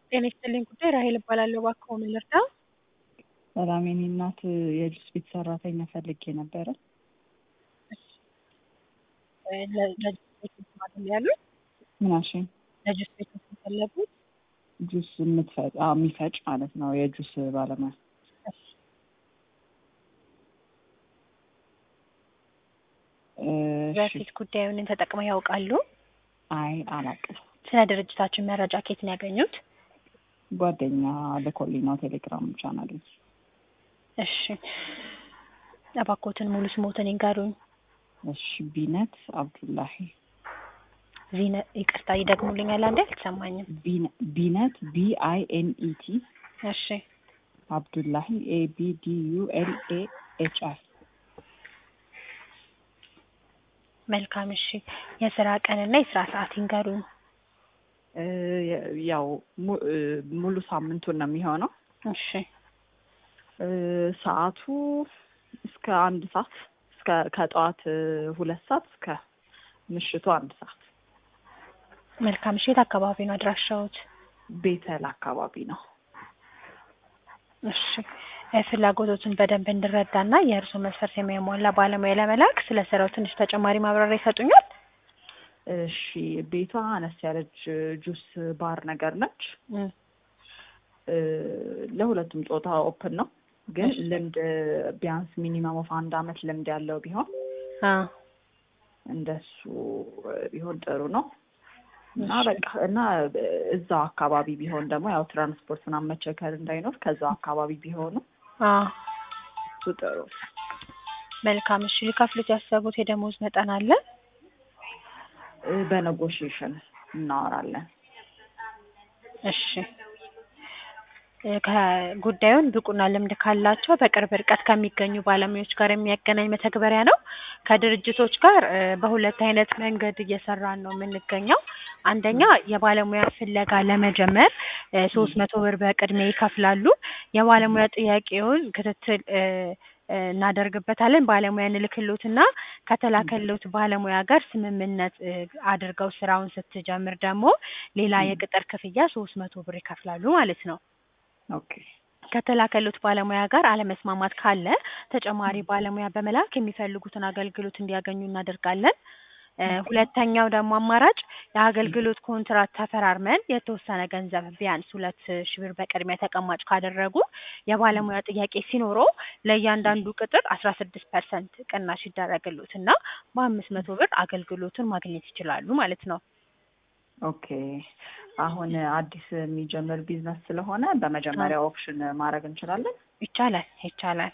ጤና ይስጥልኝ ጉዳይ ራሔል እባላለሁ። እባክዎ ምን ልርዳ? ሰላም የኔ እናት የጁስ ቤት ሰራተኛ ፈልጌ ነበረ። ለ- ለጁስ ቤት መስራት ነው ያሉት? ምን አልሽኝ? ለጁስ ቤት ነው የፈለጉት? ጁስ የምትፈጭ አዎ፣ የሚፈጭ ማለት ነው። የጁስ ባለሙያ እሺ። እሺ። በፊት ጉዳዩን ተጠቅመው ያውቃሉ? አይ አላውቅም። ስለ ድርጅታችን መረጃ ከየት ነው ያገኙት? ጓደኛ ልኮልኝ ነው ቴሌግራም ቻናል። እሺ። እባክዎትን ሙሉ ስሞትን ይንገሩኝ። እሺ። ቢነት አብዱላሂ ዚነ ይቅርታ ይደግሙልኛል አንዴ አልተሰማኝም። ቢነ- ቢነት ቢ አይ ኤን ኢ ቲ እሺ። አብዱላሂ ኤ ቢ ዲ ዩ ኤል ኤ ኤች አይ መልካም እሺ። የስራ ቀንና የስራ ሰዓት ይንገሩኝ። እ ያው mu- እ ሙሉ ሳምንቱን ነው የሚሆነው። እሺ። እ ሰዓቱ እስከ አንድ ሰዓት እስከ ከጠዋት እ ሁለት ሰዓት እስከ ምሽቱ አንድ ሰዓት መልካም እሺ። የት አካባቢ ነው አድራሻዎት? ቤተል አካባቢ ነው። እሺ እ ፍላጎቶትን በደንብ እንድረዳና የእርሶ መስፈርት የሚያሟላ ባለሙያ ለመላክ ስለ ስራው ትንሽ ተጨማሪ ማብራሪያ ይሰጡኛል? እሺ ቤቷ አነስ ያለች እ ጁስ ባር ነገር ነች። እም፣ እ ለሁለቱም ጾታ ኦፕን ነው። ግን እሺ። ልምድ ቢያንስ ሚኒመም ኦፍ አንድ አመት ልምድ ያለው ቢሆን አ እንደሱ ቢሆን ጥሩ ነው እና እሺ። በቃ እና እዛው አካባቢ ቢሆን ደግሞ ያው ትራንስፖርት ምናምን መቸከር እንዳይኖር ከዛው አካባቢ ቢሆኑ አ እሱ ጥሩ ነው። መልካም እሺ። ሊከፍሉት ያሰቡት የደሞዝ መጠን አለ? እ በኔጎሽዬሽን እናወራለን። እሺ እ ከጉዳዩን ብቁና ልምድ ካላቸው በቅርብ ርቀት ከሚገኙ ባለሙያዎች ጋር የሚያገናኝ መተግበሪያ ነው። ከድርጅቶች ጋር እ በሁለት አይነት መንገድ እየሰራን ነው የምንገኘው። አንደኛ የባለሙያ ፍለጋ ለመጀመር ሶስት መቶ ብር በቅድሚያ ይከፍላሉ። የባለሙያ ጥያቄውን ክትትል እ እ እናደርግበታለን። ባለሙያ እንልክሎትና ከተላከሎት ባለሙያ ጋር ስምምነት እ አድርገው ስራውን ስትጀምር ደግሞ ሌላ ም። የቅጥር ክፍያ ሶስት መቶ ብር ይከፍላሉ ማለት ነው። ኦኬ ከተላከሉት ባለሙያ ጋር አለመስማማት ካለ ተጨማሪ ባለሙያ በመላክ የሚፈልጉትን አገልግሎት እንዲያገኙ እናደርጋለን። እ ሁለተኛው ደግሞ አማራጭ የአገልግሎት ኮንትራት ተፈራርመን የተወሰነ ገንዘብ ቢያንስ ሁለት ሺህ ብር በቅድሚያ ተቀማጭ ካደረጉ የባለሙያ ጥያቄ ሲኖረው ለእያንዳንዱ ቅጥር አስራ ስድስት ፐርሰንት ቅናሽ ይደረግሎት እና በአምስት መቶ ብር አገልግሎቱን ማግኘት ይችላሉ ማለት ነው። ኦኬ አሁን አዲስ የሚጀምር ቢዝነስ ስለሆነ በመጀመሪያ ኦፕሽን ማድረግ እንችላለን። ይቻላል ይቻላል።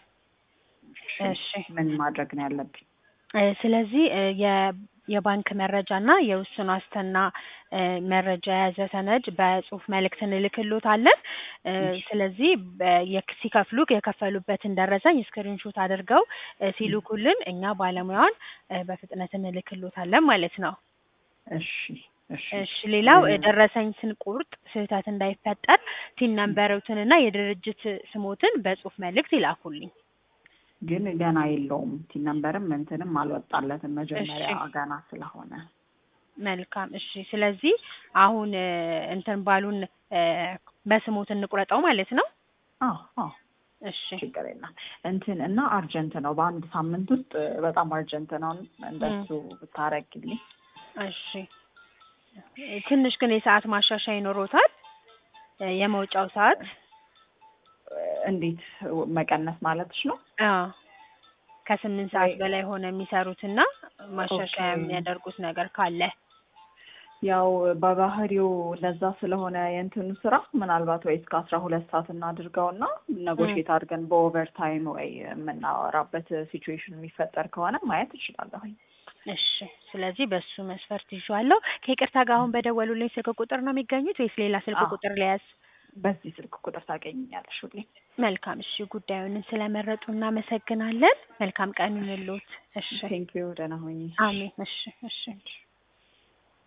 እሺ ምን ማድረግ ነው ያለብኝ? እ ስለዚህ እ የ የባንክ መረጃ እና የውስን ዋስትና እ መረጃ የያዘ ሰነድ በጽሁፍ መልእክት እንልክሎታለን። እ እሺ። ስለዚህ በ- የክ- ሲከፍሉ የከፈሉበትን ደረሰኝ ስክሪንሾት አድርገው እ ሲልኩልን እኛ ባለሙያውን እ በፍጥነት እንልክሎታለን ማለት ነው። እሺ እሺ እሺ ሌላው እ እ ደረሰኝ ስንቆርጥ ስህተት እንዳይፈጠር ቲን ነምበሮትን እና የድርጅት ስሞትን በጽሁፍ መልእክት ይላኩልኝ። ግን ገና የለውም ቲን ነምበርም እንትንም አልወጣለትም መጀመሪያ እሺ። ገና ስለሆነ መልካም እሺ። ስለዚህ አሁን እ እንትን ባሉን እ በስሞት እንቁረጠው ማለት ነው። አዎ አዎ እሺ ችግር የለም እንትን እና አርጀንት ነው በአንድ ሳምንት ውስጥ በጣም አርጀንት ነው እንደሱ ብታረግልኝ እሺ። እ ትንሽ ግን የሰዓት ማሻሻያ ይኖሮታል። እ የመውጫው ሰዓት እንዴት መቀነስ ማለትሽ ነው አዎ ከስምንት ሰዓት ወይ በላይ ሆነ የሚሰሩትና ማሻሻያ ኦኬ የሚያደርጉት ነገር ካለ ያው በባህሪው ለዛ ስለሆነ የእንትኑ ስራ ምናልባት ወይ እስከ አስራ ሁለት ሰዓት እናድርገውና እም፣ ነጎሽዬት አድርገን በኦቨር ታይም ወይ የምናወራበት ሲቹዌሽን የሚፈጠር ከሆነ ማየት እችላለሁኝ። እሺ። ስለዚህ በሱ መስፈርት ይዤዋለሁ። ከይቅርታ ጋር አሁን በደወሉልኝ ስልክ ቁጥር ነው የሚገኙት ወይስ ሌላ ስልክ አዎ ቁጥር ልያዝ? በዚህ ስልክ ቁጥር ታገኝኛለሽ ሁሌ። መልካም እሺ። ጉዳዩን ስለመረጡ እናመሰግናለን። መልካም ቀን ይሁንልዎት። እሺ ቴንኪዩ ደህና ሁኚ። አሜን። እሺ እሺ።